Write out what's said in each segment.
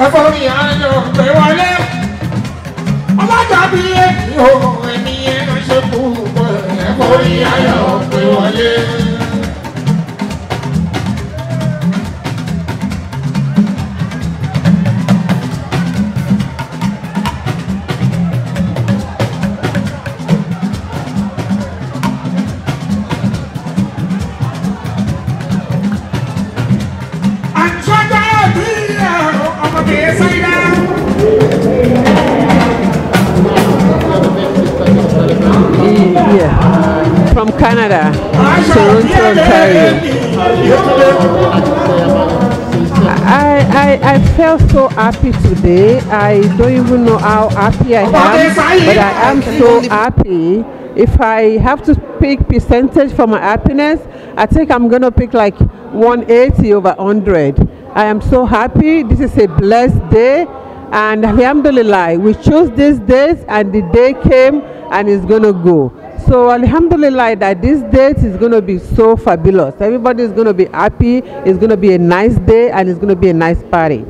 ẹ̀fọ́ mi ayọ̀ pé wọlé. ọlọ́jà bí èmi ò ẹni yẹn ṣe kú pé ẹ̀fọ́ mi ayọ̀ pé wọlé. àtúntà bí ọmọ kìí sáyidá. Yeah. From Canada, Toronto, Ontario. I, I, I felt so happy today. I don't even know how happy I am, but I am so happy. If I have to pick percentage for my happiness, I think I'm gonna pick like 180 over 100. I am so happy. This is a blessed day, and Alhamdulillah, we chose these days, and the day came, and it's gonna go. So Alhamdulillah that this date is going to be so fabulous. Everybody is going to be happy. It's going to be a nice day and it's going to be a nice party.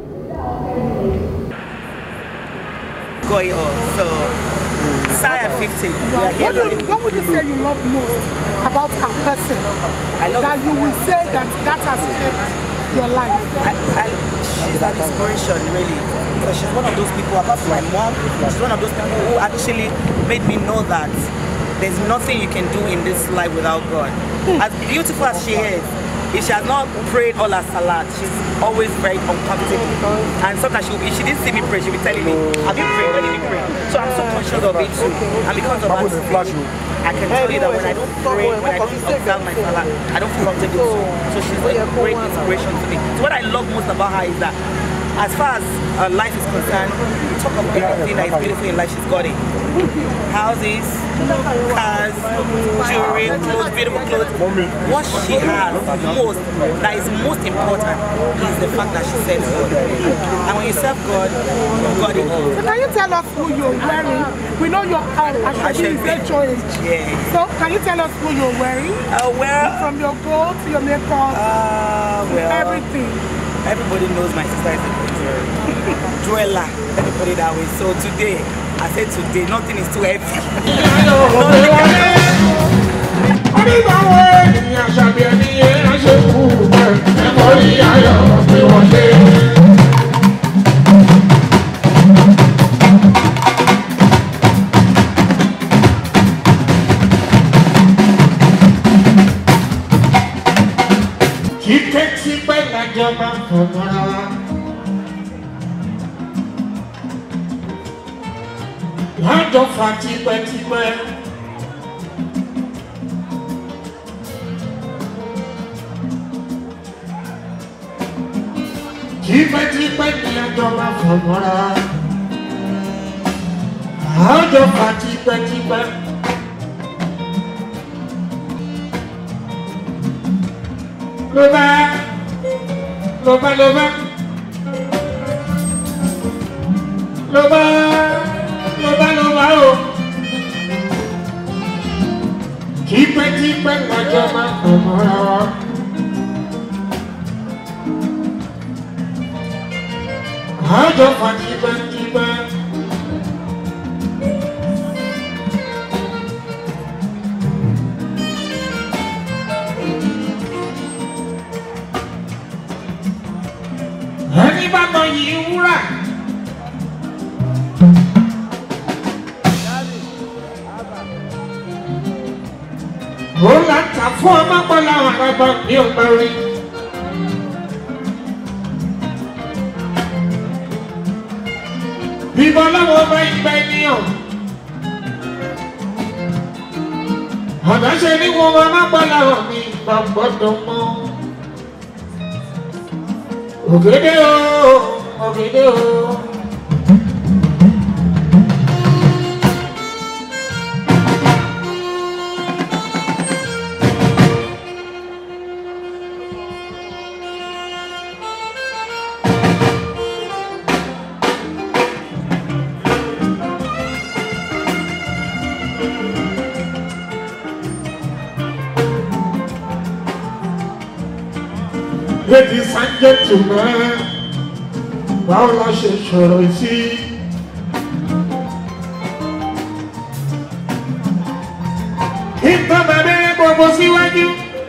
going on. So, Saya 50. We are here What, do you, what would you say you love most about a person I love that you will say that that has shaped your life? I, I, she's an inspiration, really. Because she's one of those people, apart from my mom, she's one of those people who actually made me know that there's nothing you can do in this life without God. As beautiful as she is, if she has not prayed all her salat, she's always very uncomfortable. And sometimes she, if she didn't see me pray, she'll be telling me, have you prayed? When did you pray? So I'm so conscious of it too. And because of that, I can tell you that when I don't pray, when I don't observe my salat, I don't feel comfortable too. So she's a great inspiration to me. So what I love most about her is that as far as uh, life is concerned, we talk about everything that is beautiful in life, she's got it. Houses, cars, jewelry, clothes, beautiful clothes. What she has most, that is most important, is the fact that she serves God. And when you serve God, you got it. So can you tell us who you're wearing? We know your um, actually Ashebe. is choice. Yeah. So can you tell us who you're wearing? Uh, well, From your gold to your makeup, uh, well, everything. everybody knows my sister is a good jeweler. Let me put it that way. So today, I said today, nothing is too heavy. onígbàwọ̀ ènìyàn ṣàbí ẹni yẹn ṣe kú pé ẹ̀fọ́ mi ayọ̀ pé wọlé. kíkẹ́ tí pẹ́ lájọ máa ń fọmọ́ra wa. lájọ fa tipẹ́tipẹ́. tipẹ́tipẹ́ ni àjọ máa fọmọ́ra. àjọ fa tipẹ́tipẹ́. ló bá ló bá ló bá ló bá ló bá ló bá o. tipẹ́tipẹ́ ni àjọ máa fọmọ́ra wa. àjọ fa tipẹ́tipẹ́. ẹni bá mọ yìí wúrà. ó là ń tà fún ọmọ pọ́lá àràbà ní ọgbà rí. bíbọn láwọn ọba ìgbà ènìyàn. ọ̀dà ṣe ní wọn ọmọ pọ́lá mi gbàgbọ́dọ̀ mọ́. Ògèdè o, ògèdè o. Ladies and gentlemen, báwo la ṣe sọ̀rọ̀ sí. ìtàn bàbá gbogbo síwájú.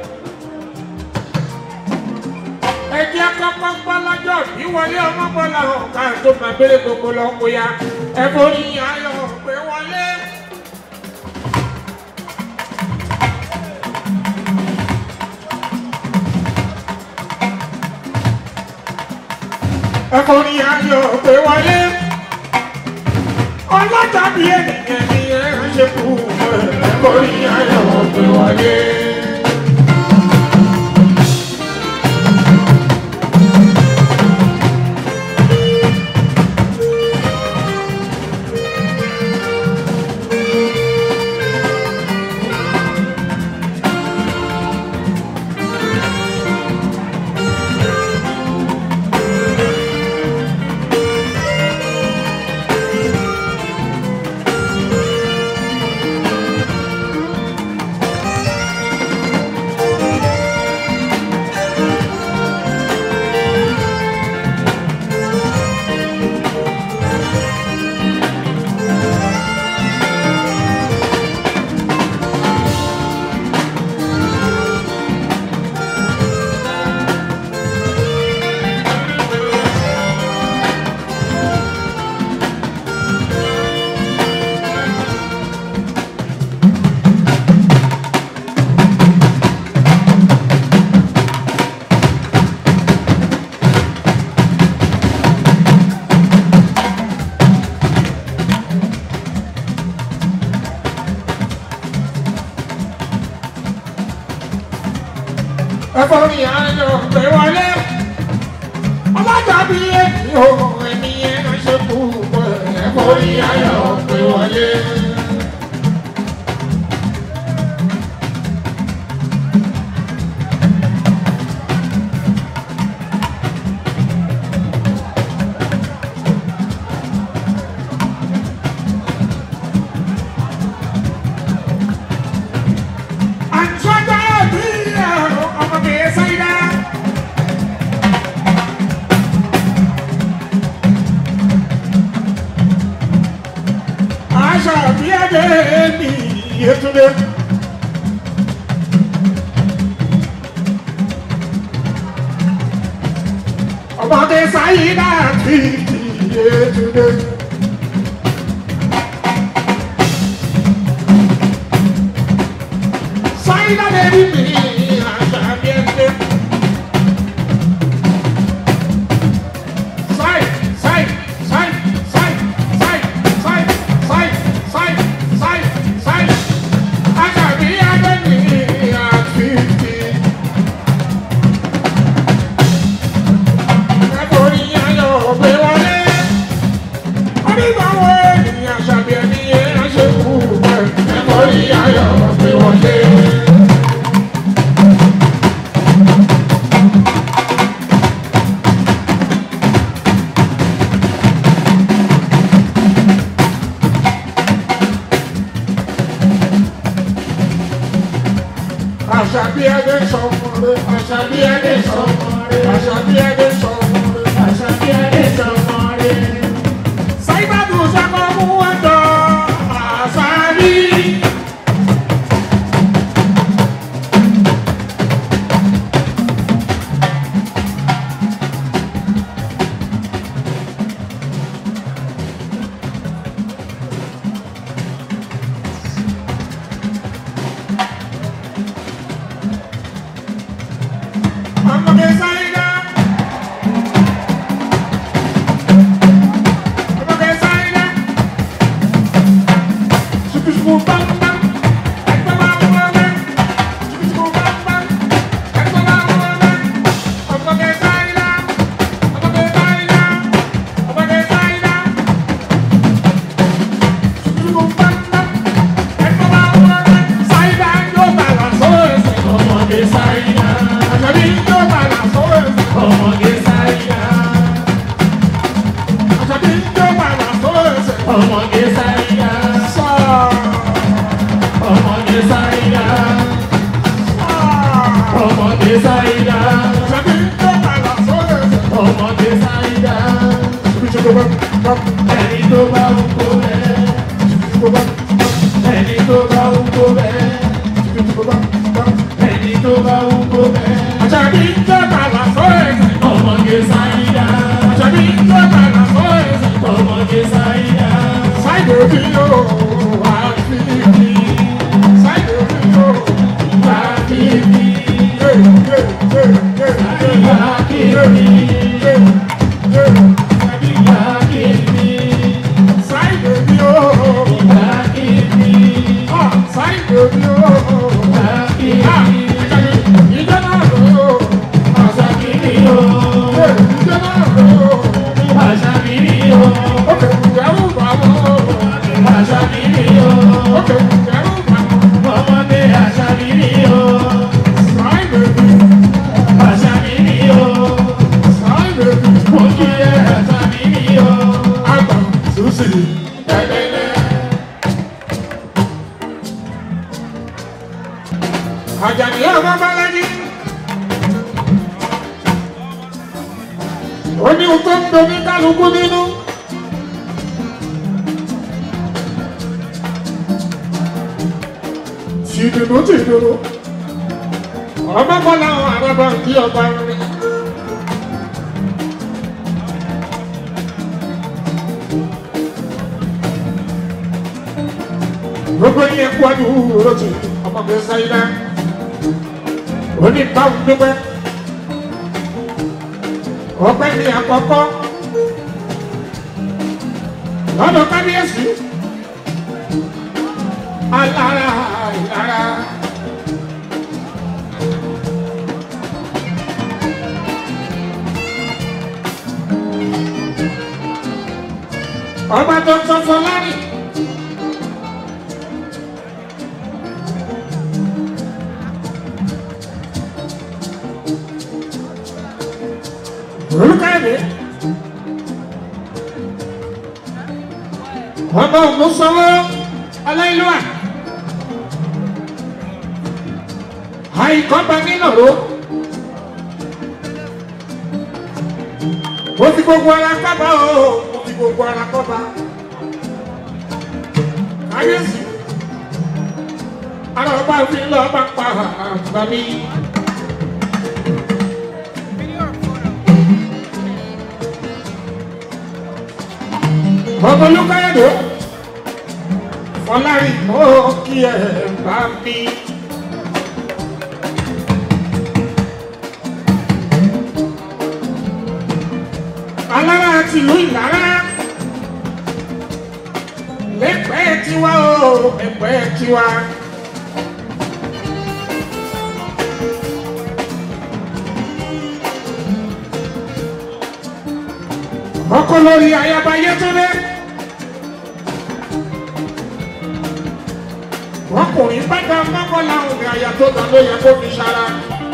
ẹjẹ́ kọ́kọ́ gbọ́ lọ́jọ́ ìwọlé ọmọ bọ́lá ọ̀gá tó máa bèrè gbogbo lọ́kọ̀ ya ẹ̀fọ́ ní ayọ̀ pé wọlé. ẹ̀fọ́ ní ayọ̀ pé wọlé. ọlọ́jà bí ènìyàn ni ẹ ṣe kú ẹ̀fọ́ ní ayọ̀ pé wọlé. ẹ̀fọ́ ní ayọ̀ pé wọlé. ọlọ́jà bí èmi ò ẹni yẹn ṣe kú ẹ̀fọ́ ní ayọ̀ pé wọlé. àtúntà bí ọmọdé sáyidá. aṣọ bí ẹdẹ mi yẹtúndé. ọmọdé sáyidá bí yẹtúndé. sáyidá bẹ́ẹ̀ bí mi aṣọ bí ẹdẹ. Sai, sai, sai, sai, sai, sai, sai, sai, sai, sai. Àṣàbí Adéní àfíìsì. Ẹ̀kọ́rí ayọ̀ gbé wọlé. Onígbàwọ̀ ènìyàn àṣàbí ẹni yẹn ṣe kú bẹ́ẹ̀. Ẹ̀kọ́rí ayọ̀ gbé wọlé. Àṣàbí Adé sọmọre, Àṣàbí Adé sọmọre, Àṣàbí Adé sọmọre, Àṣàbí Adé sọmọre. Sáyidádù sọ́kọ́ mú ẹ̀dọ̀ àṣàbí. Ọmọdé Sáyidá. Ọmọdé Sáyidá. Ṣùkùṣùkù bámbám. Ẹgbẹ́ máa ń wọlé. Ṣùkùṣùkù bámbám. Ẹgbẹ́ máa ń wọlé. Ọmọdé Sáyidá. Ọmọdé Sáyidá. Ọmọdé Sáyidá. Ṣùkùṣùkù bámbám. Ẹgbẹ́ máa ń wọlé. Sáyidá yóò bàlá sóòsì. Ọmọdé Sáyidá. Àṣàbí yóò bàlá sóòsì. Ọmọdé Sáyidá. Àṣàbí yóò bàlá sóòsì. Ọmọge Sáyidá, Sáà. ọmọge Sáyidá, ọmọge Sáyidá, Àṣàbí yóò bàlá sóòsì. ọmọge Sáyidá, bá bá ẹni tó bá ń kó bẹ́ẹ̀. tó bá ẹni tó bá ń kó bẹ́ẹ̀. tó bá bá. ẹni tó bá ń kó bẹ́ẹ̀. Àṣàbí ń jẹ́ bàbá sọ ẹ̀sìn. ọmọge sáyidá. Àṣàbí ń jẹ́ bàbá sọ ẹ̀sìn. ọmọge sáyidá. Sáìdò bí yóò wá sí ibi. Sáìdò bí yóò wá kíbi. yé yé yé yé yé wá kíbi. yé yé. wá kíbi. Sáìdò bí yóò wá kíbi. ah sáìdò bí yóò wá kíbi. ah ìjọ náà lò ó. àṣàkìrì o. Yé ìjọ náà lò ó. àṣàkìrì o. Ókè ìjẹ́rù bàbá o. àṣàkìrì o. Ókè ìjẹ́rù bàbá. ọmọge àṣàkìrì o. Sáìdò bí àṣàkìrì o. sáìdò bí. mo kí ẹ àṣàkìrì o. Àgbà Sùsì. Àjàní ọmọ Bọ́lájí. Ó ní ohun tó ń domi kálukú nínú. Tìdùnnú tìdùnnú. Ọmọ Bọ́lá àwọn àrọ́bà ń kí ọba rin. gbogbo yẹn kú àdúró tì ọmọ mi sáyidá òní báwo dúpẹ́ ọpẹ́ ní àkọ́kọ́ lọ́dọ̀ kábíyèsí alára ìlara ọba tó ń sọsọ lárìn. olùkàdé ọmọ ògùnsọwọ aláìlúwà àìkọ́ba nílòró mo fi gbogbo ara kọ́ba o mo fi gbogbo ara kọ́ba káyọ̀sí ara ọba fi lọ́ọ́ bá pa àgbà mi. ọmọlúkáyọ̀dé fọlárí mọ́ kí ẹ bá mi. alára àti ìlú ìlara lẹ́pẹ́ tiwa o ẹ̀pẹ́ tiwa. ọkọ lórí ayaba yẹtúndé. ọkùnrin bàtà mọ́kànlá òun àyà tó ta ló yẹ kó fi ṣara.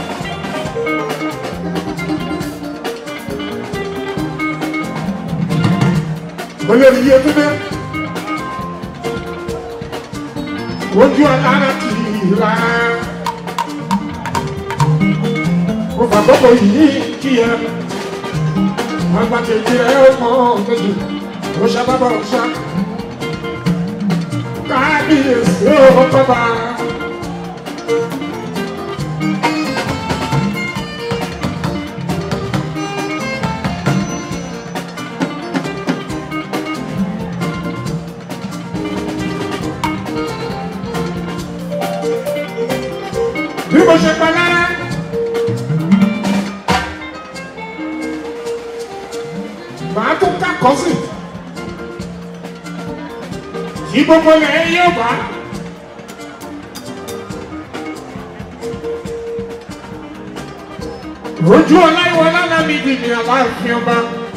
olórí yẹtúndé. ojú alára kì í la. mo fàgbọ́kọ̀ yìí kí ẹ agbátẹ̀jì rẹ̀ ó mọ̀ méjì ó ṣàbábọ̀ ṣá kábíyèsí ó kọ́ba. bí mo ṣe pa lára. màá tún kàkọ́ sí tí gbogbo ilẹ̀ yóò bá. ojú ọláìwọ lálàmì dìní aláàfin ọba.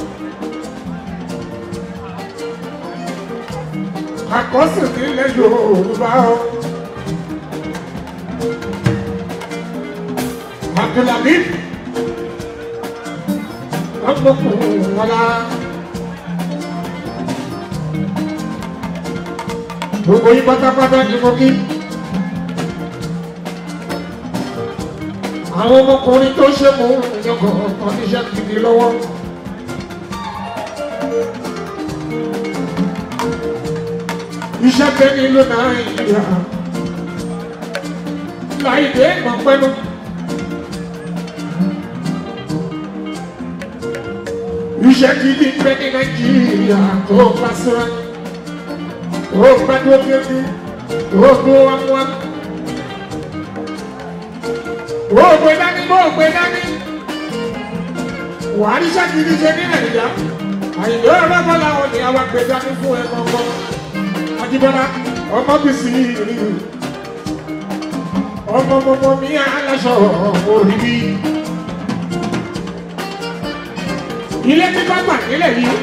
àkọsí nílẹ̀ yorùbá o. abdulhamid ọgbọkùnrin wọlá. gbogbo yín pátápátá ni mo kí. àwọn ọmọkùnrin tó ṣe mú ìyọkọ̀ ọ̀kan níṣẹ́ gidi lọ́wọ́. iṣẹ́ tẹ́ nílò nàìjíríà láìdé mọ̀pẹ́nu. iṣẹ́ gidi ń bẹ ní nàìjíríà tó bá sọ́ra tó gbàdúrà débi tó gbó wámúwá. ó gbé dání bó gbé dání wàá ríṣẹ́ gidi ṣe ní nàìjíríà àyìnbó ọlọ́gbọ́n làwọn ní àwọn gbé dání fún ẹ kọ̀ọ̀kan. Ajíbọ́lá ọmọ bìsí rí ọmọ ọmọ mi aláṣọ orí bí. Ilé tí bá gbà nílẹ̀ yìí.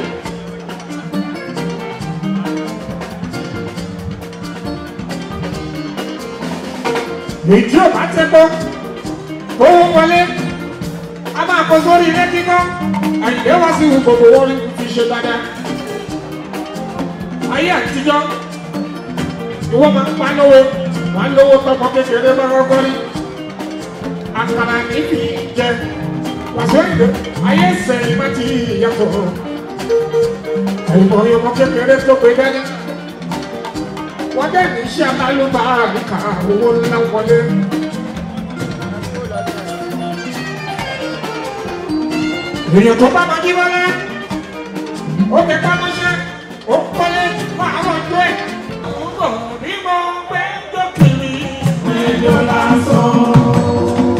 Èyí ò bá tẹ́ gbọ́, owó wọlé, a máa kọ sórí ilé kíkọ́, àyìnbó wá sí gbogbo wọn fi ṣe dáadáa. Ayé àtijọ́ ìwọ máa ń pa lówó wà á lówó tọmọ kékeré bá kọ́kọ́ rí àkàrà níbi jẹ wàṣọ ìdè ayé sẹ́yìn má ti yàtọ̀ àìmọ̀ ọmọ kékeré tó gbé dání wọ́n dẹ̀ ní iṣẹ́ alálùbá àbíkà owó ńlá wọlé. èèyàn tó bá máa jí wọlé ó fi pamọ́ṣẹ́ ó kọ́lé fún àwọn ọjọ́ ẹ̀ bọ̀ bí mo gbé jókìrì. Ẹjọ́ lásán.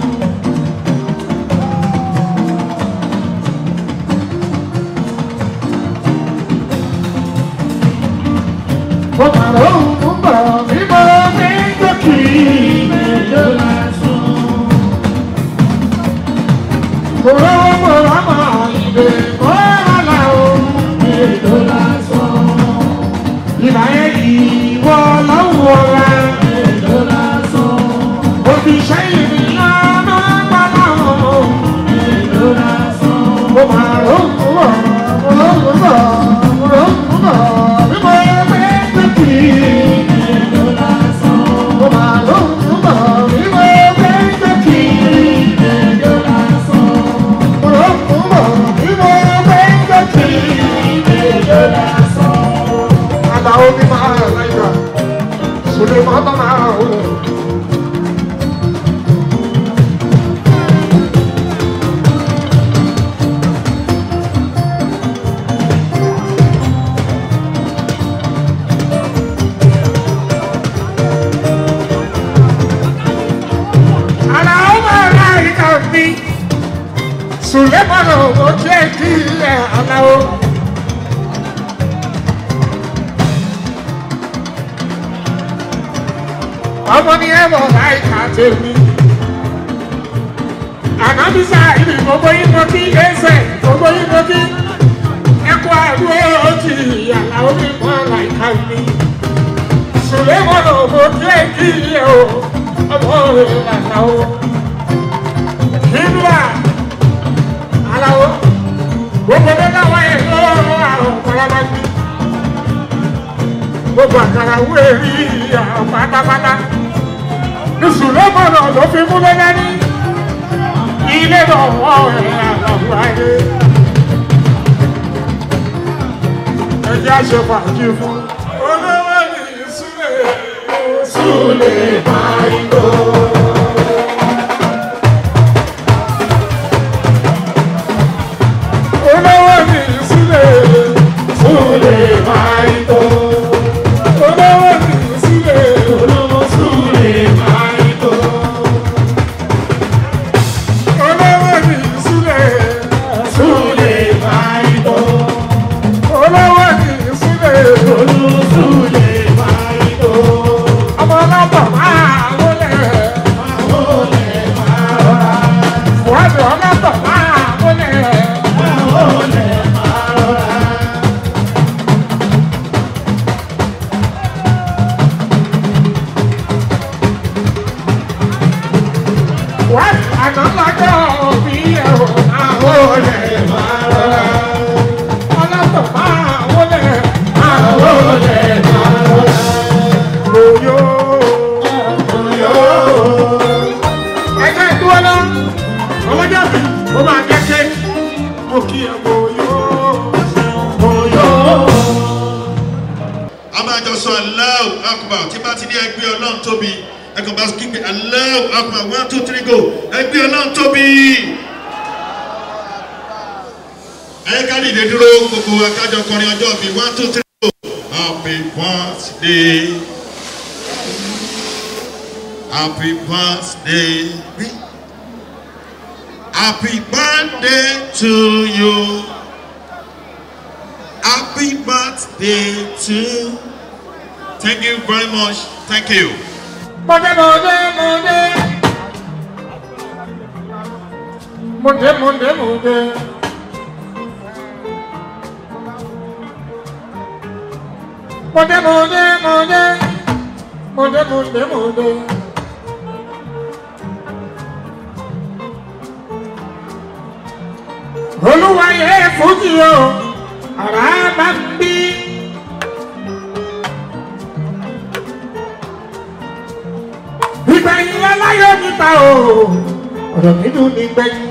Mo máa rò ó ń bọ̀ bí mo gbé jókìrì. Ẹjọ́ lásán. Mo rọ́wọ́ mo rámọ̀ ìbè kó rálá o. Ẹjọ́ lásán ìbá yẹn ìwọ lọ́wọ́ ra. Èlò lásán. Òbí sẹ́yìn mi lọ́nà pálá wọn. Èlò lásán. Mo máa rògbò bọ̀, mo rògbò bọ̀, mo rògbò bọ̀, bí mo gbé tètè. Èlò lásán. Mo máa rògbò bọ̀, bí mo gbé tètè. Èlò lásán. Mo rògbò bọ̀, bí mo gbé tètè. Èlò lásán àlàó ní máa láyà sùlẹ̀ máa bá máa wò. àlàó máa láyà kàn mí sùlẹ̀ máa lọ wọ́n jẹ́ kí ilẹ̀ àlàó. ọmọ ni ẹ bọ̀ láì ká tèmi. ànábísà ìlú gbogbo yín mọ kí ẹsẹ̀ gbogbo yín mọ kí ẹkọ àdúró ti ìyàlá omi mọ láìka mi. sùlẹ́mọ̀ ló mọ kí ẹ kí ẹ o ọmọ rẹ̀ làtà o. nígbà aláwo gbogbo bẹ́ẹ̀ wá ẹ̀ lọ́wọ́ àrùn kọ́lábàgbé gbogbo àkàrà wéèrí àwọn pátápátá ìsúlọ́mọ̀nà ló fi mú lẹ́lẹ́ ní ilé lọ́wọ́ ẹ̀ àlọ́wọ́ ayé ẹjẹ́ àṣẹ fàájì fún olówó ní ìsúlẹ̀ ìsúlẹ̀ máa ń lò. olówó ní ìsúlẹ̀ ìsúlẹ̀ máa ń lò. olówó ní ìsúlẹ̀ olówó súlẹ̀ máa ń lò. olówó ní ìsúlẹ̀ súlẹ̀ máa ń lò. olówó ní ìsúlẹ̀ olówó súlẹ̀ máa ń lò. ọmọ ọlọ́pàá máa wọlé. máa wọlé máa rọra. wọ́n ọlọ́pàá máa wọlé. máa wọlé máa rọra. jọ sọ Allahu Akbar tí bá ti ní ẹgbẹ́ ọlọ́run tóbi ẹ̀kan bá kígbe Allahu Akbar one two three go ẹgbẹ́ ọlọ́run tóbi. ẹ̀yẹ́ ká dìde dúró gbogbo akájọ kọrin ọjọ́ bíi one two three go happy birthday happy birthday happy birthday to you. Happy birthday to Thank you very much. Thank you. Mọ̀dé mọ̀dé mọ̀dé. Mọ̀dé mọ̀dé mọ̀dé. Mọ̀dé mọ̀dé mọ̀dé. Mọ̀dé mọ̀dé mọ̀dé. Olúwa yẹ fújì o, àrà bá ń bí. ìgbẹ̀yìn aláyọ̀ níta o ọ̀rọ̀ nínú ní gbẹ̀yìn.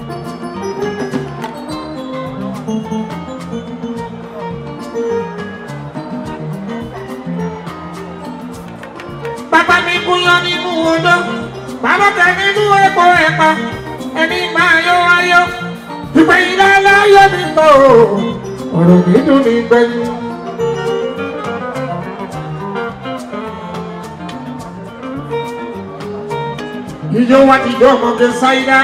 bàbá mi gúnyán nínú odó bàbá tẹ nínú epo ẹ̀pà ẹni máa yọ ayọ̀ ìgbẹ̀yìn aláyọ̀ níta o ọ̀rọ̀ nínú ní gbẹ̀yìn. Ijó wa ti jọ ọmọge Sáídá.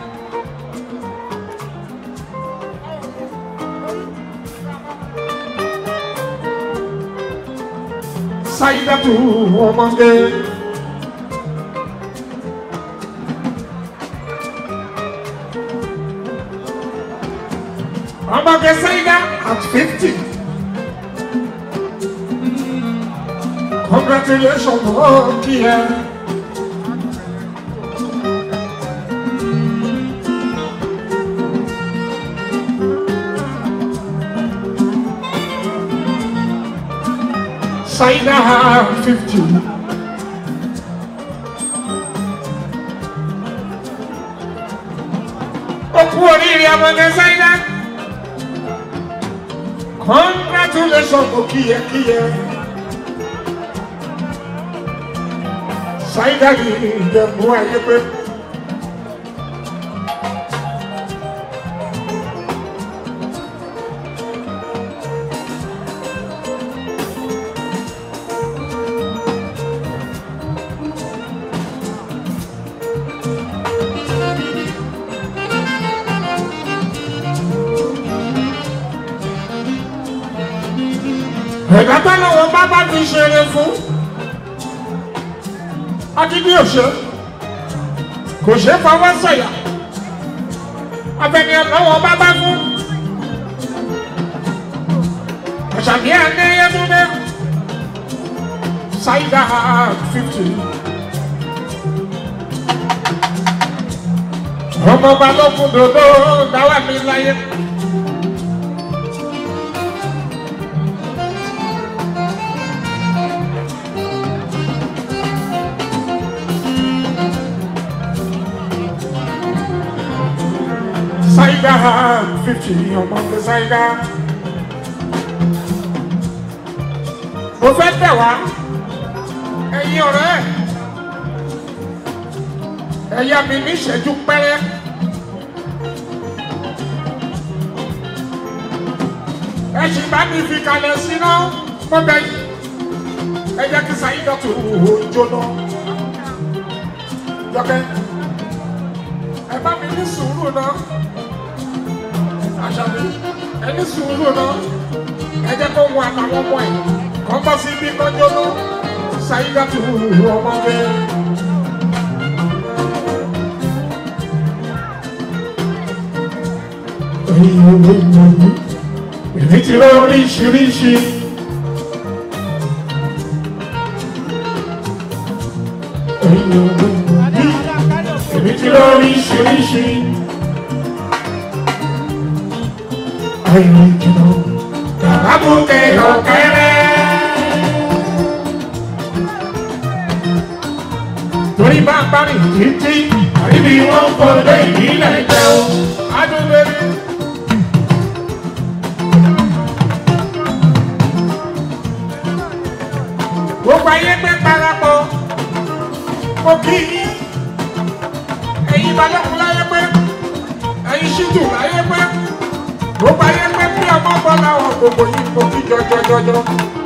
Sáídá tu ọmọge. Ọmọge Sáídá at fifty. Congratulations, oh, dear. Saida fifty. Ó kú oríire ọmọdé Saida. Congratulations kò kíyẹkíyẹ. Saida yìí ìjẹ̀bú ayé pé. ẹ̀dá tọ́lọ́wọ́ bá bá ti ṣeré fún adídí òṣè kò ṣe é fọwọ́ sọ̀yà abẹni ọlọ́wọ́ bá bá fún ọ̀ṣàbí ẹ̀ẹ́dẹ́yẹ́dúndé ṣáìdá fifty ọmọ balógun dòdò dáwà mi láyé. Saida fifty ọmọge Saida. Mo fẹ́ tẹ̀ wá ẹ̀yin ọ̀rẹ́ ẹ̀yà mi ní ìṣẹ́jú pẹ́rẹ́. Ẹ sì bá mi fi kalẹ̀ síná mo bẹ̀ yìí. Ẹ jẹ́ kí Saida tó jóná. Jọ́kẹ́ ẹ bá mi ní sùúrù náà àṣàbí ẹni sùúrù náà ẹ jẹ́ kó wọn àtàwọn ọmọ ẹ̀ kọ́ bọ́ sí ibi kọjọ́ ló ṣàyíká tó ọmọ bẹ́ẹ̀. Èmi ti rọ oríṣiríṣi. Èmi ti rọ oríṣiríṣi. Ayọ̀ ìjìnà. Bàbá mú kẹ̀yọ̀ kẹ́rẹ́. Torí bá ń bá rìn títí, àríbi wọn ń fọdọ ìbílẹ̀ jẹun. Adúlẹ̀rí. kí ẹ̀yin balẹ̀kùn láyé pé ẹ̀yin ṣíjú láyé pé gbogbo ayé pé bí ọmọ bọ́lá wọn gbogbo yìí mo kí jọjọjọjọ.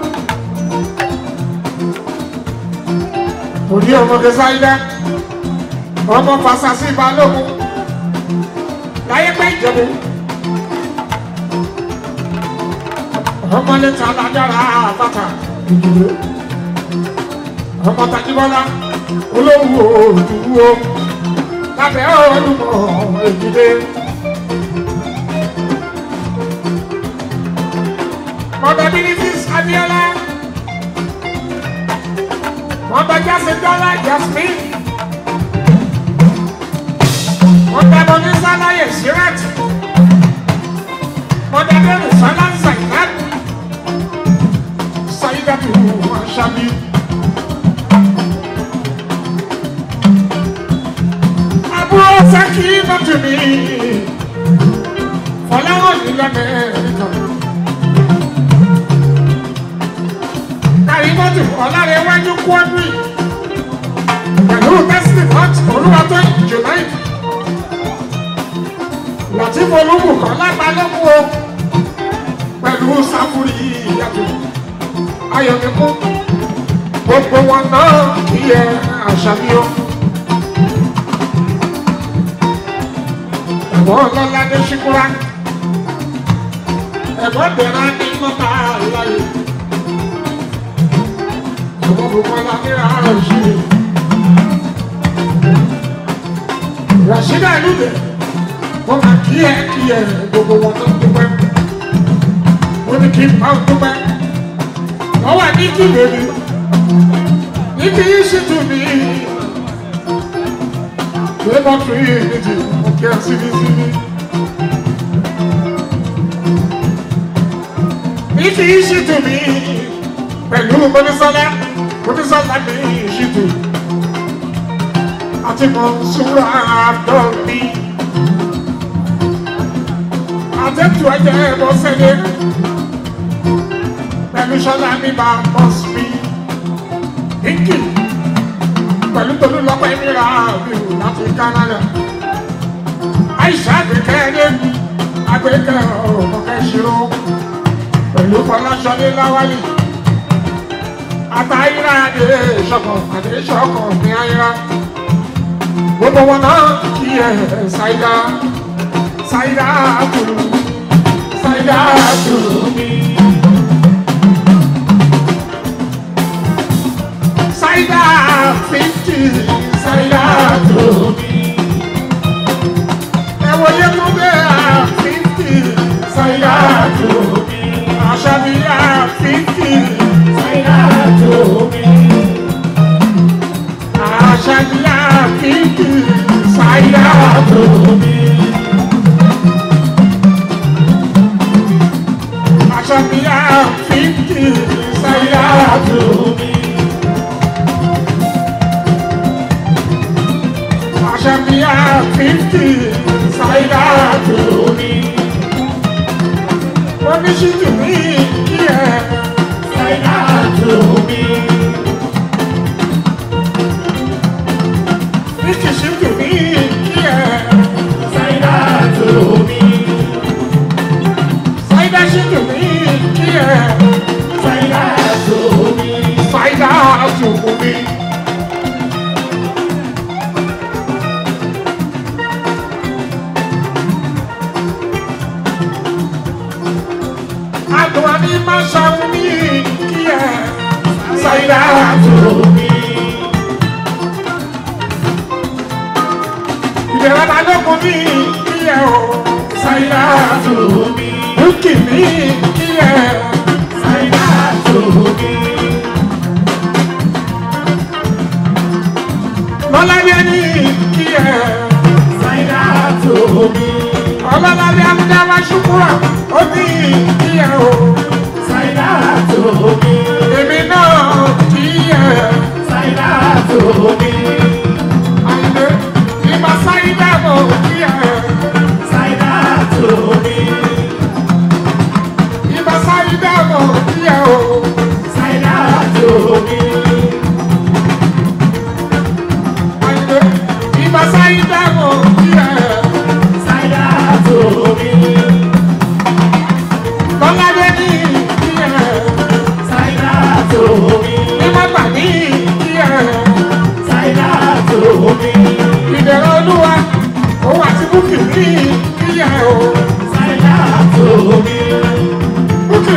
òní ọmọge sáyidá ọmọ fasasi balógun láyé pé ìjẹ̀bú ọmọ lẹ́tà alájára àbàtà ìdúró ọmọ tajibọ́lá olówó òdúró lábẹ́ olùmọ̀ èjìdé. Mọ̀dà Bínísís Abíọ́lá. Mọ̀dà Jásí Dọ́lá Jasmine. Mọ̀dà Bọ̀dísá Láyé Sirat. Mọ̀dà Bẹ́rù Sálá Zainab. Sayidatu Aṣabi. Àbúrò Sẹ́kì Nàtú mi. Fọláwọ̀ ní Lamẹ́ríkà. Kàrímọ́tì Ọlárẹ̀wájú Kwádùn. Pẹ̀lú Tẹ́sítì Hot Olúwatọ́ Junaid. Lọ́tífù Olúbùkọ́ lágbàlógún o. Pẹ̀lú Sáfúrì Ìyàtọ̀. Ayọ̀míkú. Gbogbo wọn náà kí ẹ àṣàbíọ́. Ẹ̀gbọ́n ọlọ́ládé ṣíkúrá. Ẹ̀gbọ́n bẹ̀rẹ̀ ní mọ́tà láyé. Ẹ̀gbọ́n gbogbo ọlọ́dé àárọ̀ sí i. Ràṣídà Ìlúdè. Wọ́n máa kí ẹ kí ẹ gbogbo wọn tó ń dúpẹ́. Ó ní kí n bá ń dúpẹ́. Wọ́n wà ní kí lèmi. Ní kí yín sì tù mí. Labour free unity, okay, síbi síbi. Ní kí í ṣètò mi pẹ̀lú Mọ́nísọ́lá, Mọ́nísọ́lá ní ìṣètò. Àti Mọ̀nsúrà Àdọ́bí. Àtẹ̀tù ẹ̀jẹ̀ bọ́ sẹ́lẹ̀. Pẹ̀lú Ṣọlá ní bá bọ́sì mi. Ìkì pẹ̀lú tolú lọ́pọ̀ ìmìíràn àbíwò láti Canada. Àìsà àgbẹ̀kẹ́lé àgbẹ̀kẹ́ ọ̀mọ̀kẹ́ ṣírò pẹ̀lú Fọláṣọlé Láwálì. Àtàyíra àdé ìṣọ̀kan àdé ìṣọ̀kan ní àyíra. Gbogbo wọn náà kí ẹ ṣàìdá ṣàìdá àtùrù ṣàìdá àtùrù mi. Ṣàìdá fíntì ṣàìdá àtùrù mi. Ẹ wọlé mú bẹ́ẹ̀ fíntì ṣàìdá àtùrù mi. Àṣàbí fíntì ṣàìdá àtùrù mi. Àṣàbí fíntì ṣàìdá àtùrù mi. Àṣàbí fíntì ṣàìdá àtùrù mi. Àṣàbíyá fífì ṣáídà tó mi. Oníṣíjú mi kí ẹ ṣáídà tó mi. Níkìṣíjú mi kí ẹ ṣáídà tó mi. Ṣáídà ṣíjú mi kí ẹ ṣáídà tó mi. Ṣáídà tó mi. Àdùn ní máa ṣàwọn ní kí ẹ ṣàìdá tó mi. Ìbẹ̀rẹ̀ balógun ní kí ẹ o ṣàìdá tó mi. Bùkì ní kí ẹ ṣàìdá tó mi. Lọ́lábíà ní kí ẹ ṣàìdá tó mi. Ọlọ́lábíà Amúdáwá ṣùkúrà ó ní kí ẹ o ṣàìdá tó mi. Èmi náà kí ẹ ṣàìdá tó mi. Àyìnbó ìbá ṣàìdá mọ̀ kí ẹ ṣàìdá tó mi. Ìbá ṣàìdá mọ̀ kí ẹ o ṣàìdá tó mi.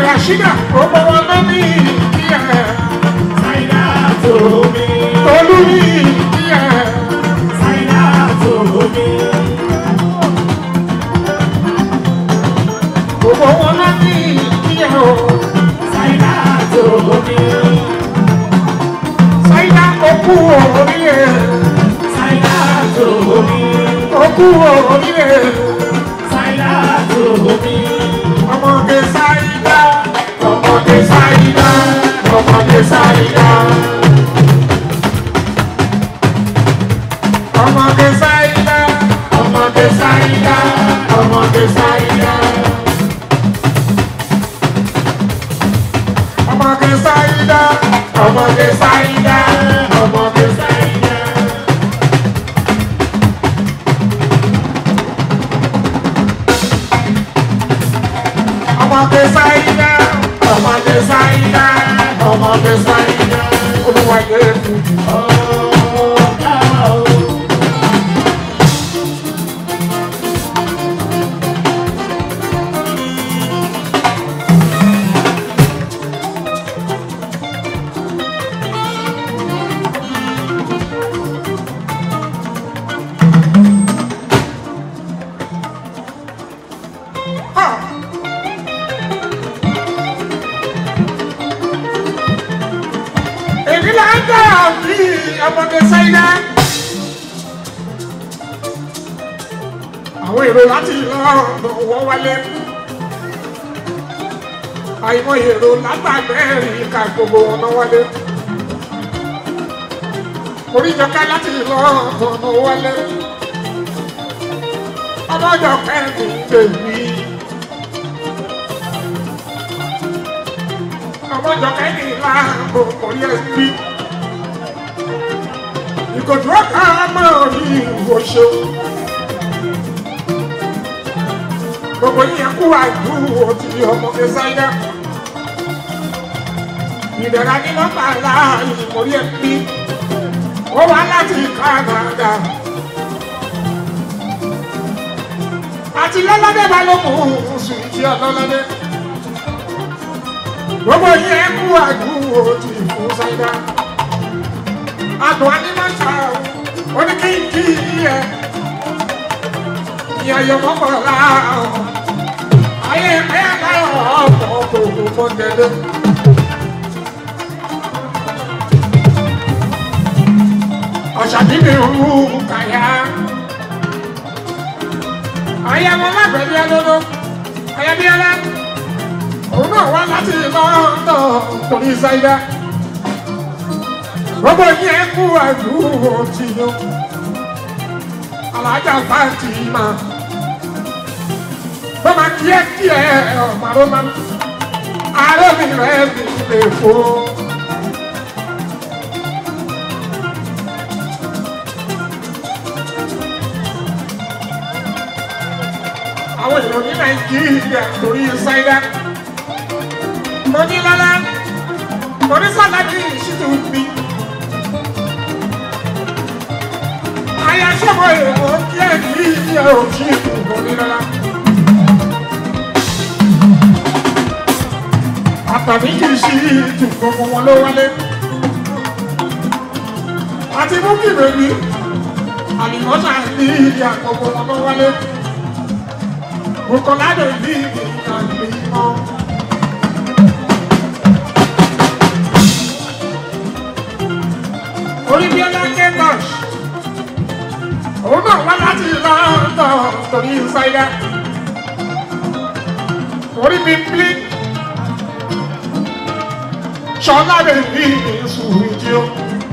Rashida gbogbo wọn ló ní ìdíyẹ. Ṣáínà tó mi. Tolú ní ìdíyẹ. Ṣáínà tó mi. Gbogbo wọn ló ní ìdíyẹ o. Ṣáínà tó mi. Ṣáínà okú oríire. Ṣáínà tó mi. Okú oríire. Ṣáínà tó mi. Ọmọge Ṣáínà. Ọmọge Ṣáínà. Ọmọge Ṣáínà. Ọmọge Ṣáínà. Ọmọge Ṣáínà. Ọmọge Ṣáínà. Ọmọge Ṣáínà. Ọmọge Ṣáínà. Ọmọge Ṣáínà. ọmọge sáyidá ọmọge sáyidá ọmọge sáyidá olùwàjẹ tuntun. èmi là ń dá àbí ọmọge sáyidá. àwọn èrò láti lọ́ọ̀dọ̀ wọ́n wálé. àìmọ̀ èrò látàgbẹ́rì ká gbogbo wọn náà wálé. oríjọká láti lọ́ọ̀dọ̀ náà wálé. ọmọjọ kẹ́rin bèbí. ọmọjọ kẹ́rin láàbò orí ẹbí. ìkòtò ọ̀ká máa rí ìwòsàn. gbogbo yín kú àdúró ti ọmọge sáyà ìdẹ̀ra ní nọ́mbà láàyè mórí ẹbí ó wá láti Canada àti lọ́lọ́dẹ́ balógun sùn ìdí ọlọ́lọ́dẹ́ gbogbo yín kú àdúró ti fún sáyà àdùn anímọ̀ṣà oníkíkí yẹ ìyàyọ̀ mọ́kànlá ayé ẹ̀ka ọ̀pọ̀ kò mọ̀ dẹ́dẹ́. ọ̀ṣàdì mi rú kàyà. ayẹwo lábẹ́bí ẹlọ́dọ́ ayẹbíẹ́lá òun náà wá láti lọ́ńdọ̀ torí ṣáídá. gbogbo yẹn kú àdúró tí yó alájà Fatima bọ́mà kíákíá ọ̀màrọ́mà arọ́bì rẹ̀ mi lè fò. àwọn èèyàn ní nàìjíríà lórí ṣáídá mo ní lọ́lá mo ní sàlámì ìṣítù mi. ayasọ́mọ èèyàn kíá ní ìyá òṣìṣẹ́ mo ní lọ́lá. àtàbí kì í ṣí ìtù gbogbo wọn ló wálé. àti mú kí bèbí àlìmọ́sà ní ìyá gbogbo wọn ló wálé. Bukola lè ní ìyá ìmọ̀. Orí bí ọlá Kẹ́tọ̀ṣ. Òun náà wá láti London torí ìsáyà. Orí bí Blink ṣọlá lè ní ìsúwì jí ó.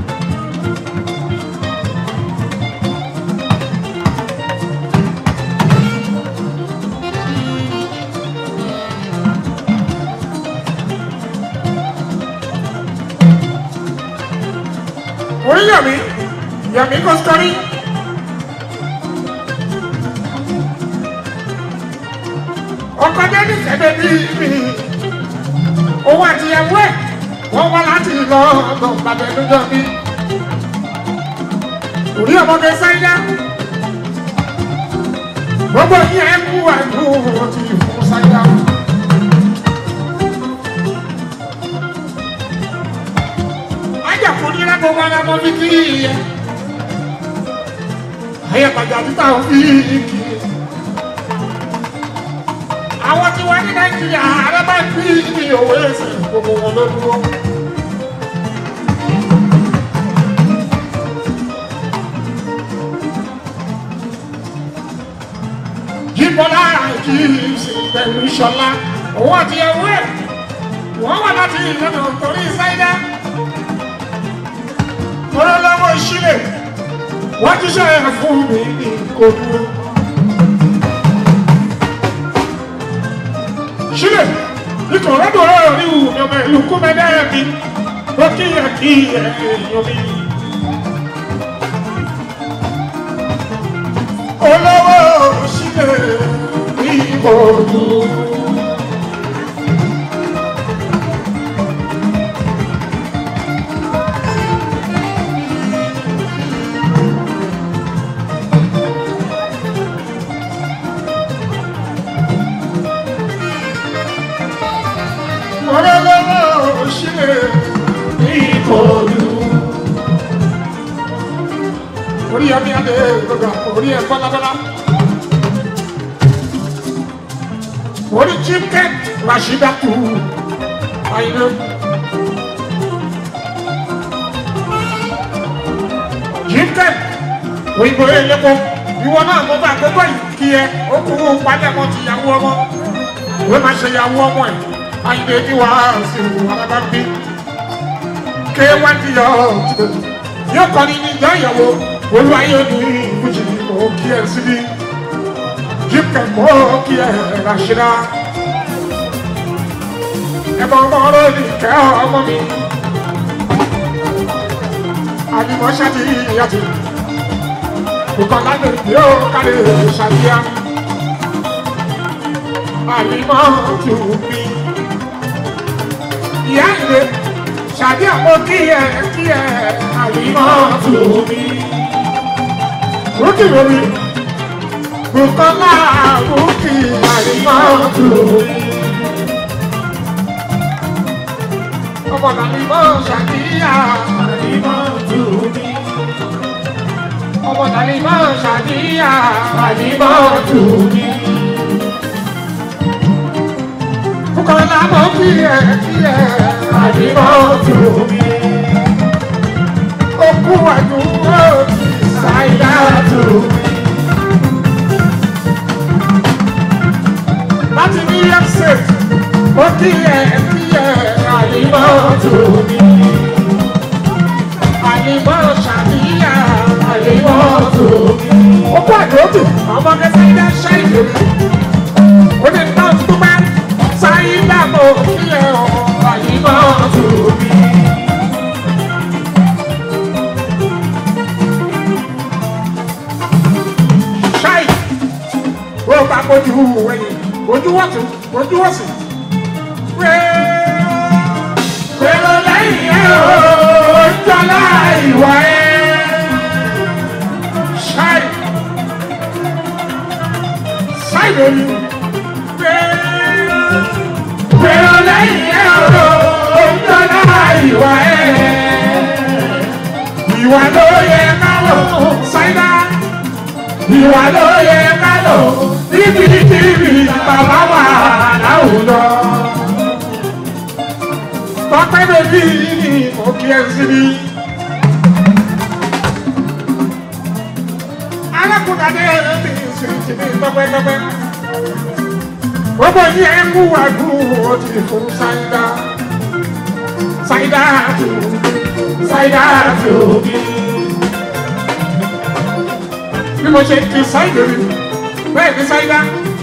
orí yàmí yàmí kò sọrí. ọkọ dẹ́ni kẹ́dẹ́ bí mi òun àti ìyàwó ẹ̀ wọ́n wá láti lọ ọ̀dọ̀ bàbá ẹ̀dọ́jọ́ bí. Orí ọmọdé sáyá. Gbogbo yín ẹ kú àìkú ti fún sáyá. mo fi kí ẹ ayé pàjá títà ò fi kí ẹ àwọn tí wọ́n ní nàìjíríà ààrẹ bá fi ní òwe ẹsẹ̀ gbogbo wọn ló dúró. jíbọ́lá kì í sì pẹ̀lú ìṣọ̀lá òun àti ẹ̀wọ́ ẹ̀ wọ́n wà láti ìlànà torí ṣáídá tọ́lá lọ́wọ́ ìṣílẹ̀ wọ́n ti ṣe ẹ̀ fún mi ní kò dúró. sílẹ̀ nítorí ọ̀rọ̀ ọ̀rọ̀ ní ìwù ọmọ ìlú kúmẹ́dẹ́ mi ó kíyà kí èèyàn mi. olówó sílẹ̀ ní ìbòdù. olówó sílẹ̀ ní ìbòdù. orí ẹbí adé gbogbo orí ẹ bọ́lábọ́lá. orí jíkẹ́ rashidatu àyìnbó. jíkẹ́ òyìnbó elépo ìwọ náà mo bá gbogbo ìkí ẹ ó kú palẹ̀mọ́ ti yàwó ọmọ ìwé máa ṣe yàwó ọmọ ẹ̀ àyìnbó ní wàásù alábàbí ké wá ní yọ yóò kọ́ ni níjọ́ ìyàwó olúwayé ní ìbújì mọ́ kí ẹ síbí jíkẹ́ mọ́ kí ẹ ràṣírà ẹ̀bọ̀ ọmọ ọ̀rọ̀ ní kẹ́ ọmọ mi àbímọ ṣáàtì ìyàtì ìkọ̀lá lè gbé ó kárí ṣàbíyá àbímọ tù mí ìyá ìlé ṣàbí àpò kí ẹ kí ẹ àbímọ tù mí rúkì lórí Bukola rúkì àbímọ tù mí. ọmọ tàbí mọ́ ṣàdíyà àdìmọ́ tù mí. ọmọ tàbí mọ́ ṣàdíyà àdìmọ́ tù mí. Bukola mọ́ kí ẹ kí ẹ àdìmọ́ tù mí. Okú àdúgbò ṣàìdá tù mí. Láti New York State, ó kí ẹ kí ẹ àdìmọ́ tù mí. Àdìmọ́ ṣàdíyà àdìmọ́ tù mí. Okú àdúgbò ọmọ kẹsàn-án ilé ṣẹ́ ìdòdò. Ó ní náà tó bá ṣàìdá mọ́ kí ẹ àdìmọ́ tù mí. ṣáì ó bá bójú wẹ̀yìn ojú wọ̀tún ojú wọ̀sì. Pẹ̀lú lẹ́yìn ẹ̀ ó jọlá ìwà ẹ̀. Ṣáì ṣáì lórí. Pẹ̀lú lẹ́yìn ẹ̀ ó jọlá ìwà ẹ̀. Ìwà ló yẹ ká lò ṣáìdá ìwà ló yẹ ká lò níbikíbi bàbá wà láwùjọ. Tọ́pẹ́ bèbí ni mo kí ẹ síbi. Arákùnrin adé mi sì ti ní tọ́pẹ́tọ́pẹ́. Gbogbo yìí ẹ ń wú àgbo ó ti fún Ṣáídá. Ṣáídá tó Ṣáídá tó bí bí mo ṣe ti ṣáìdì rí bẹ́ẹ̀ ni ṣáìdá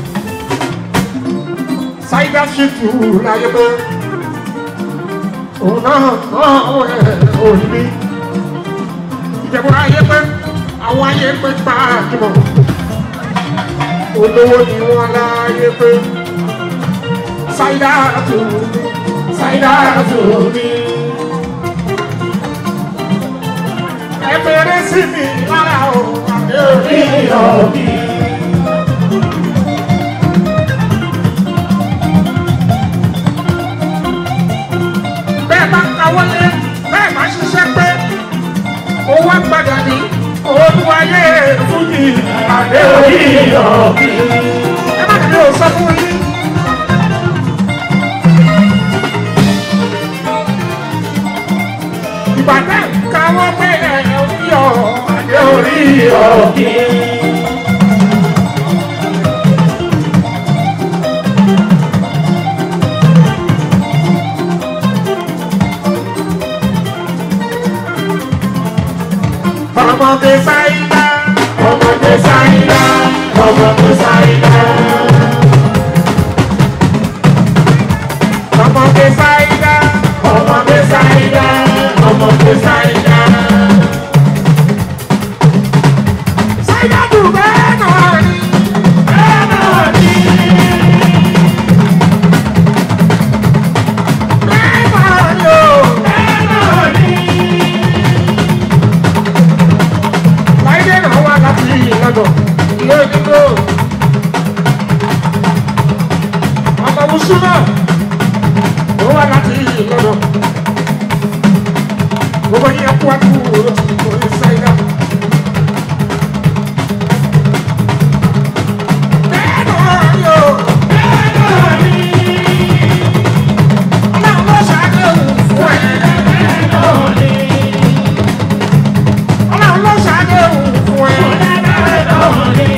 ṣáìdá ṣì tù láyé pé òun náà náà ẹ̀ òun ní ìjẹ̀bú ayé pé àwọn ayé pé gbà jùmọ̀ olówó ni wọ́n láyé pé ṣáìdá tù mí ṣáìdá tù mí. ẹ bẹ̀rẹ̀ sí mi lára o àbí òbí. bẹ́ẹ̀ bá kawọ́lé bẹ́ẹ̀ bá ṣiṣẹ́ pé adé orí ọ̀kí. ẹ má dàbí o sọ fún yín. ìbàdàn káwọ́ pé ẹ̀ ń yọ adé orí ọ̀kí. ọmọdé sáyidá ọmọdé sáyidá ọmọdé sáyidá. ọmọdé sáyidá ọmọdé sáyidá ọmọdé sáyidá. sáyidá dùn bẹ́ẹ̀ náà ni. bẹ́ẹ̀ náà ni. bẹ́ẹ̀ náà ni o. bẹ́ẹ̀ náà ni. láìdé náà wà láti ìlọ́dọ̀ ilé onígbò. ọmọ wùsù náà ó wà láti ìlọ́dọ̀. gbogbo yẹn kú àkú òrò tí kò ní sáyidá. bẹ́ẹ̀ náà ni o. bẹ́ẹ̀ náà ni. ọlọ́run ló ṣàdéhùn fún ẹ. bẹ́ẹ̀ náà ni. ọlọ́run ló ṣàdéhùn fún ẹ. bẹ́ẹ̀ náà ni.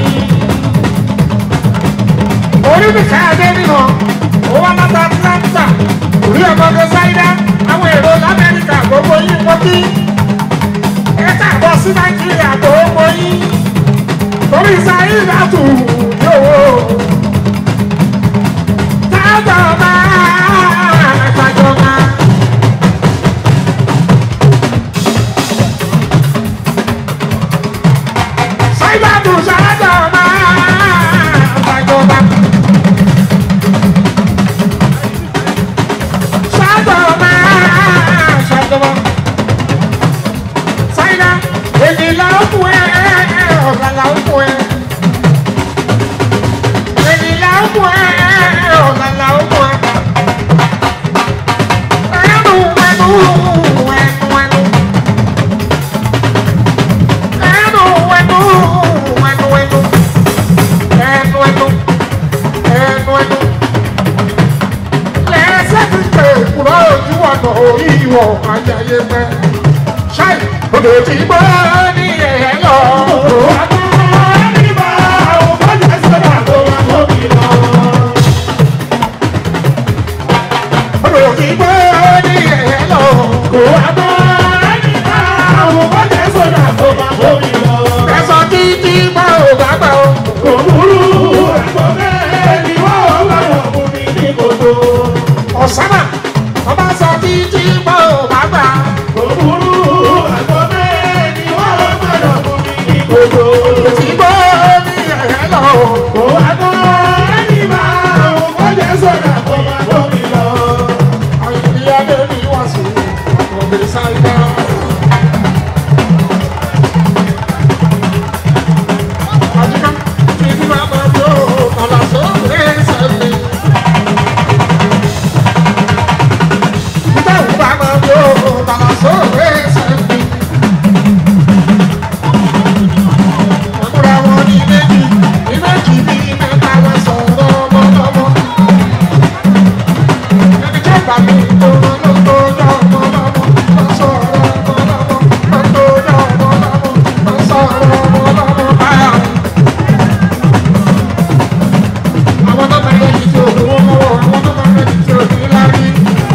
orí mi ká adé nínú ó wá láta atlanta orí ọmọdé sáyidá àwọn èrò lamẹ́ríkà gbogbo yín wọ́n kí ẹ káàbọ̀ sí nàìjíríà gbogbo yín torí sáyidá tù yòówó tájọba tájọba. sáyidá tù sájọba tájọba. Ṣàjọba, ṣàjọba. Ṣáínà, èdè là ń fún ẹ, ọ̀gá là ń fún ẹ. Èdè là ń fún ẹ, ọ̀gá là ń fún ẹ. Ẹnu, ẹnu, ẹnu, ẹnu. Ẹnu, ẹnu, ẹnu, ẹnu. Ẹnu, ẹnu, ẹnu, ẹnu lẹ́sẹ̀ ti pè kúrò ojú ọ̀nà orí ìwọ̀ ajáyé pẹ́. ṣáì odò tí gbọ́ ní ẹ̀ lọ. odò tí gbọ́ ní ẹ̀ lọ. ẹ̀sọ́ títí gbọ́ ò bá gbà ó. ọ̀sánà ọba sọ títí gbọ́ ò bá gbà. odò tí gbọ́ ní ẹ̀ lọ. àyìnbí adé ní wàásù ọ̀gbìn sáyidá. àdìgá títí máa bá yọ ọ̀là sóòrè sẹ́mi. nígbà wo bá máa yọ ọ̀là sóòrè sẹ́mi. àmúra wọn ní méjì ní méjì ní mẹ́ta wọn sọ̀rọ̀ ọmọlọ́mọ. ẹni tí ó bá mi tó wọn ló tó yọ ọmọlọ́mọ. wọ́n sọ̀rọ̀ ọmọlọ́mọ. wọ́n tó yọ ọmọlọ́mọ. wọ́n sọ̀rọ̀ ọmọlọ́mọ báyà. àwọn tó máa ń lẹ́yìn tí òkú wọn lọ́wọ́ àwọn tó máa ń lẹ́yìn tí òkú lárí.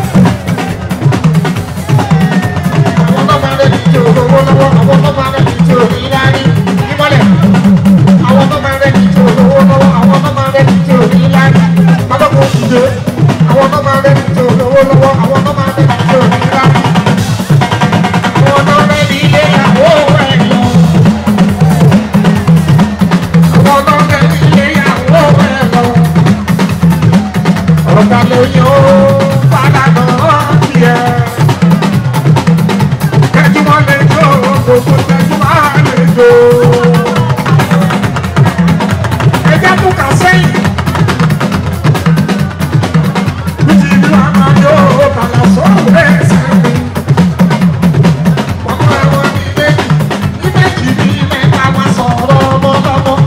àwọn tó máa ń lẹ́yìn tí òkú wọn lọ́wọ́ àwọn tó máa ń lẹ́yìn tí òkú lárí. ìmọ̀lẹ̀ àwọn tó máa ń lẹ́yìn tí òkú wọn lọ́wọ́ àwọn tó máa ń lẹ́yìn tí òkú lárí. pátákó ìdè àwọn tó máa ń lẹ́yìn tí òkú wọn lọ́wọ́ àwọn tó máa ń lẹ́yìn tí òkú lárí. àwọn tó ń lẹ́yìn ilé ìyàwó ẹ̀ lọ. àwọn tó ń lẹ́yìn ilé ìyàwó ẹ̀ lọ ọ̀gá lóyún ó padà náà tiẹ̀. Kẹ́júmọ́ lè jó gbogbo kẹ́júmọ́ lè jó. Ẹjẹ́ tún kà sẹ́yìn. Bíjì bí wàá máa yó kàlà sóòrè sẹ́yìn. Ọmọ ẹ̀wọ̀n ní méjì, ní méjì ní mẹ́ta máa sọ̀rọ̀ ọmọ lọ́mọ.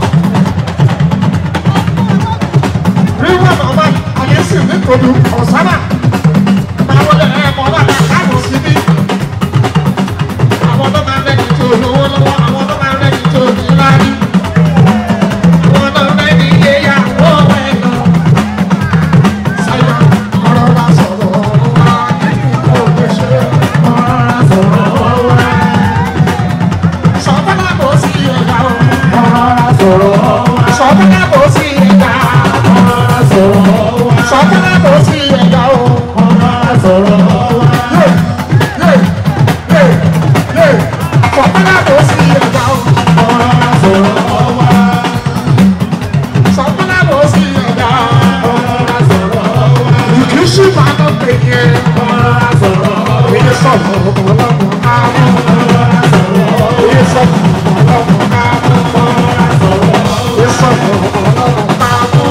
máa lọ pè yẹn. Èyí sọ̀rọ̀ ọlọ́run àmú. Èyí sọ̀rọ̀ ọlọ́run àmú. Èyí sọ̀rọ̀ ọlọ́run àmú.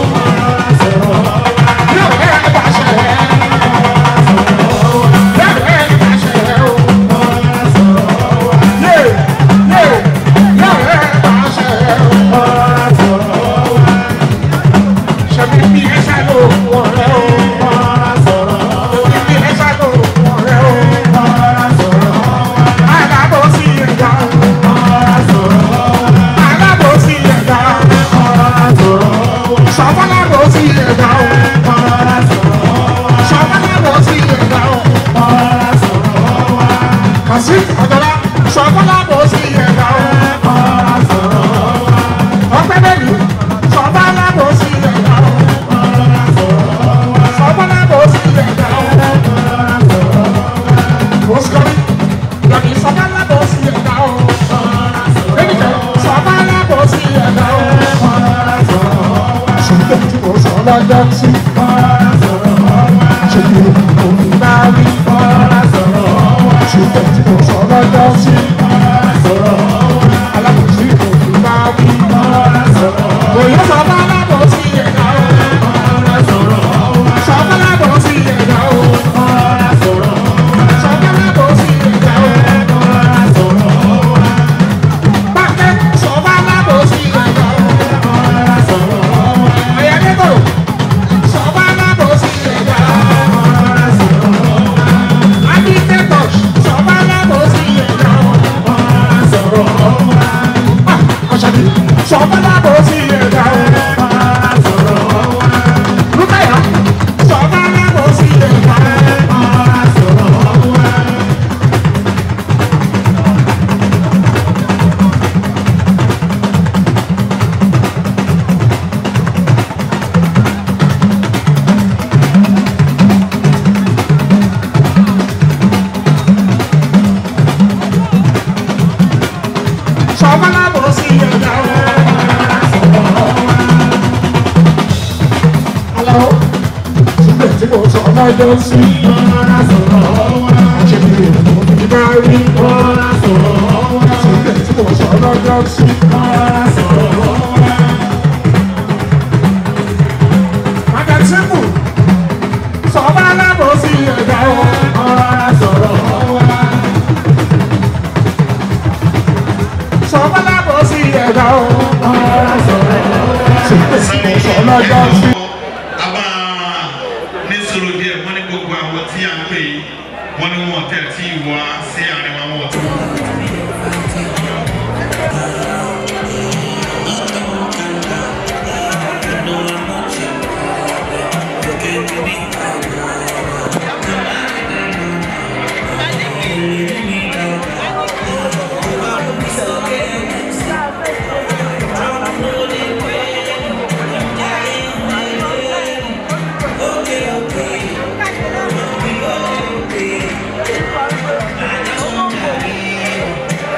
Yóò rẹ̀ bá ṣe rẹ̀. Yóò rẹ̀ bá ṣe rẹ̀ o. Yé yé yóò rẹ̀ bá ṣe rẹ̀ o. Ṣebí bí ẹ ṣe lò wọ̀n rẹ̀ o. Bí ẹ ṣe lò wọ̀n rẹ̀ o. Alábòsí ẹ̀dá. Alábòsí ẹ̀dá. Sọ̀fọ́lábòsí ẹ̀dá o. Sọ̀fọ́lábòsí ẹ̀dá o. Kàsí ọ̀dọ́lá. Sọ̀fọ́lábòsí ẹ̀dá o. Ọpẹ́ bẹ́ẹ̀ni. Sọ̀fọ́lábòsí ẹ̀dá o. Sọ̀fọ́lábòsí ẹ̀dá o. Osikari, yàtí sọ̀fọ́lábòsí ẹ̀dá o. Ẹnìkan sọ̀fọ́lábòsí ẹ̀dá o. Ṣùgbọ́n tí mo sọ lọ́jọ́ sí. Ṣé kí o ní bá rí? Ṣùgbọ́n tí mo sọ lọ́jọ́ sí. Alábòsí kò ní bá rí. Òyìn sọ̀fọ́lábòsí ẹ̀dá o. Sọ̀fọ́lábòsí ẹ̀dá o. Sọ̀fọ́lábòsí ẹ̀dá o. Bákẹ́ sọ̀fọ́lábòsí ẹ̀dá o. Ayọ̀dẹ́gbò sọ̀fọ́lábòsí ẹ̀dá o. Adídẹ́gbò sọ̀fọ́lábòsí ẹ̀dá o. Ọ̀ṣàdì sọ̀fọ́lábòsí ẹ̀dá o. Rúkàyà sọ̀fọ́lábòsí ẹ̀dá o. Sọ̀fọ́lábòsí ẹ̀dá o. Alọ́ síbẹ̀ tí mo sọ lọ́jọ́ sí. Àṣẹ mi ò mọ̀ ní bá rí. Síbẹ̀ tí mo sọ lọ́jọ́ sí. Magasimu Sọ̀fọ́lábòsí ẹ̀dá o. Sọ̀fọ́lábòsí ẹ̀dá o. Síbẹ̀ tí mo sọ lọ́jọ́ sí. a máa ní sọ̀rọ̀ díẹ̀ wọ́n ní gbogbo àwọn tí a ń pè yìí wọ́n ní wọn tẹ̀ tí wá sí àárín wa wọn. Okay, okay.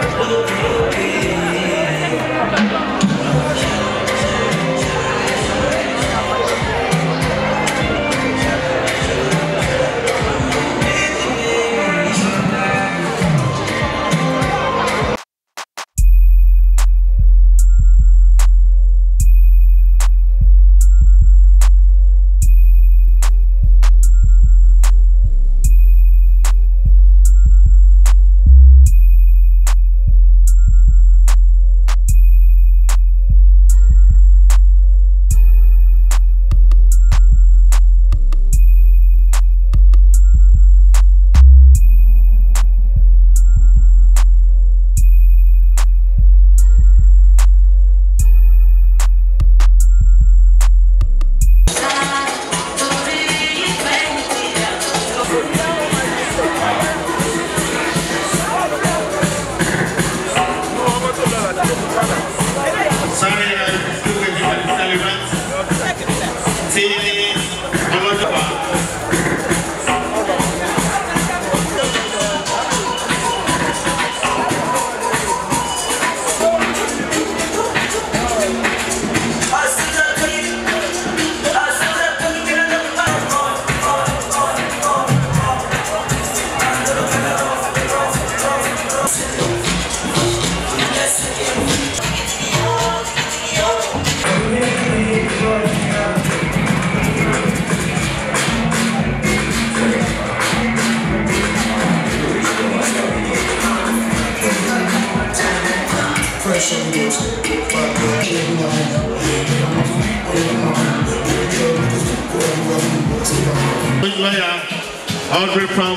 Lawyer Audrey from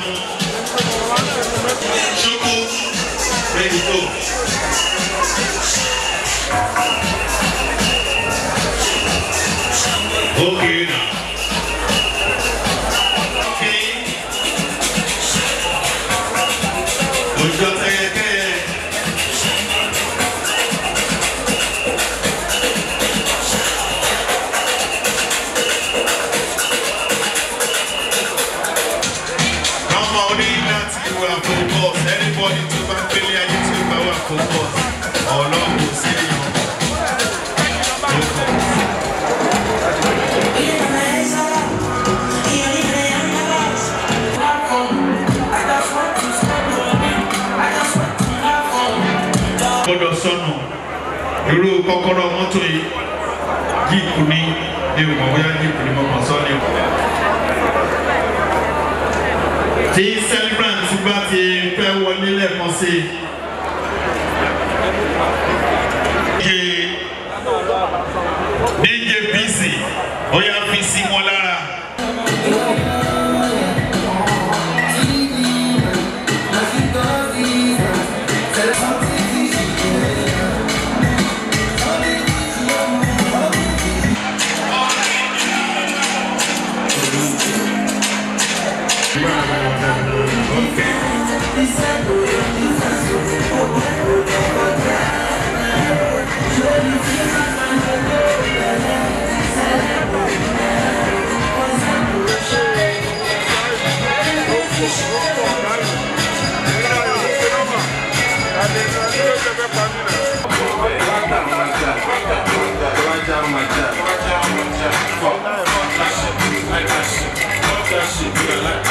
Choco, ready to go. Okay now. Okay. Ojú ọ̀tẹ̀yẹkẹ́yẹ. Ọmọ orí láti wà focus anybody tó bá gbélé ayé tí ó bá wà focus ọlọ́run kò sí èèyàn. Focus. gbọ́dọ̀ sọnù irú kọ́kọ́rọ́ mọ́tò yìí jíìpù ní ní o mọ̀ bóyá jíìpù ní mo mọ̀ sọ ni o. tí celebrant bá ti fẹ́ wọlé lẹ́ẹ̀kan sí i. DJ BC ó yá fi sí wọn lára. Fuck that shit, like that shit. Fuck that shit, you like